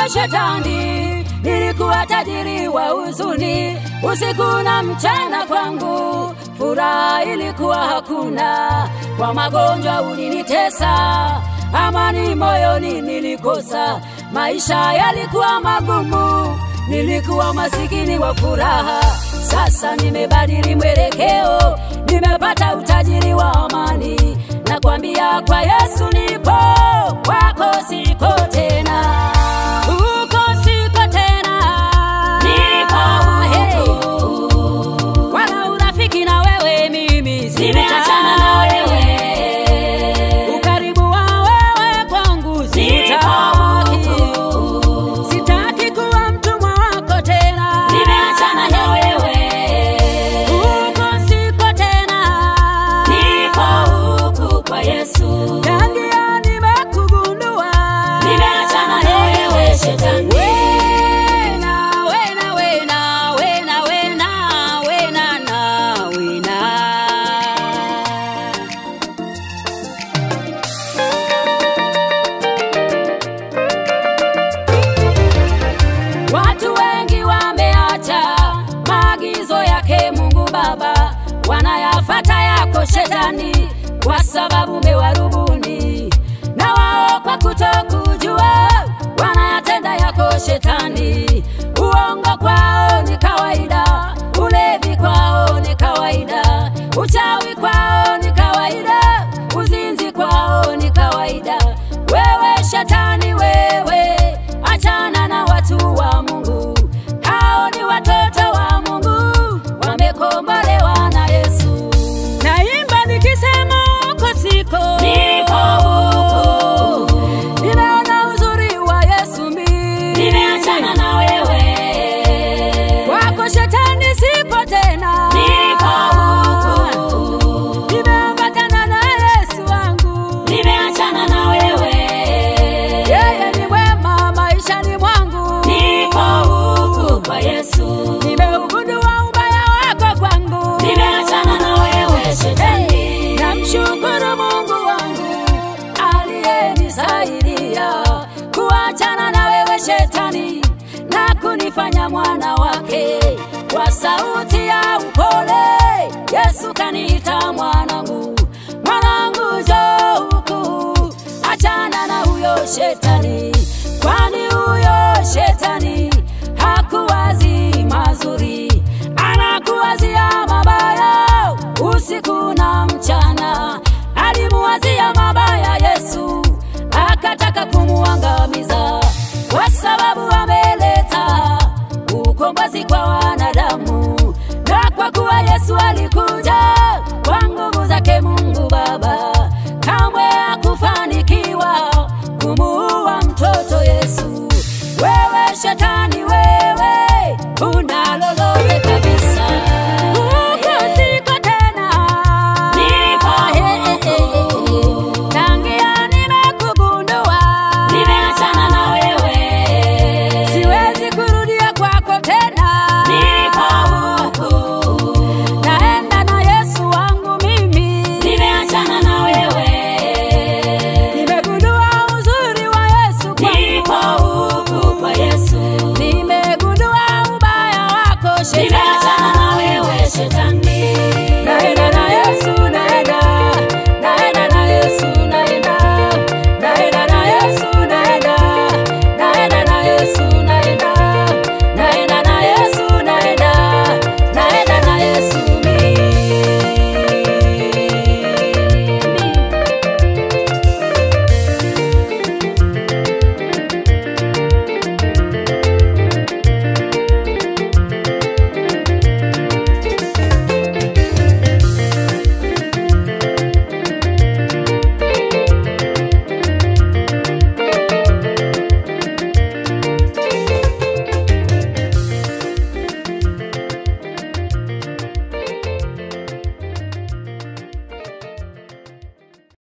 shetani, nilikuwa tajiri wa huzuni, usiku na mchana kwangu furaha ilikuwa hakuna. Kwa magonjwa ulinitesa, amani moyoni nilikosa, maisha yalikuwa magumu, nilikuwa masikini wa furaha. Sasa nimebadili mwelekeo, nimepata utajiri wa amani. Nakwambia kwa Yesu nipo, kwako siko tena, uko siko tena, Niko huku. wala urafiki na wewe mimi Nimeachana na wewe. ukaribu wa wewe kwangu Niko sitaki, huku. sitaki kuwa mtumwa wako tena, Nimeachana na wewe. uko siko tena, Niko huku kwa Yesu. tangia nimekugundua, Nimeachana na wewe shetani. Wena, wena, wena, wena, wena, wena, na, wena. Watu wengi wameacha maagizo yake Mungu Baba, wanayafata yako shetani, kwa sababu umewarubuni na wao kwa kutokujua wanayatenda yako shetani. Uongo kwao ni kawaida, ulevi kwao ni kawaida, uchawi kwao ni kawaida, uzinzi kwao ni kawaida. Wewe shetani, wewe achana na watu wa Mungu, hao ni watoto wa Mungu, wamekombolewa na Yesu. Naimba nikisema uko siko, Niko huku. nimeona uzuri wa Yesu mimi, Nimeachana na wewe. kwako shetani sipo tena, Niko huku. nimeambatana na Yesu wangu, Nimeachana na wewe. yeye ni mwema maishani mwangu, Niko huku kwa Yesu. nimeugundua ubaya wako kwangu, Nimeachana na wewe shetani. namshukuru Mungu wangu aliyenisaidia kuachana na wewe shetani na kunifanya mwana wake. Kwa sauti ya upole Yesu kaniita mwanangu, mwanangu njoo huku, achana na huyo shetani, kwani huyo shetani hakuwazi mazuri, anakuwazia mabaya usiku na mchana. Alimuwazia mabaya Yesu, akataka kumuangamiza kwa sababu ameleta ukombozi kwa wanadamu, na kwa kuwa Yesu alikuja kwa nguvu zake Mungu Baba, kamwe hakufanikiwa kumuua mtoto Yesu. Wewe shetani, wewe una lolote kabisa, uko siko tena, Niko huku. tangia nimekugundua, Nimeachana na wewe. siwezi kurudia kwako tena, Niko huku. naenda na Yesu wangu mimi, Nimeachana na wewe. nimegundua uzuri wa Yesu Niko kwangu, huku kwa Yesu. nimegundua ubaya wako Nimeachana shetani. na wewe shetani.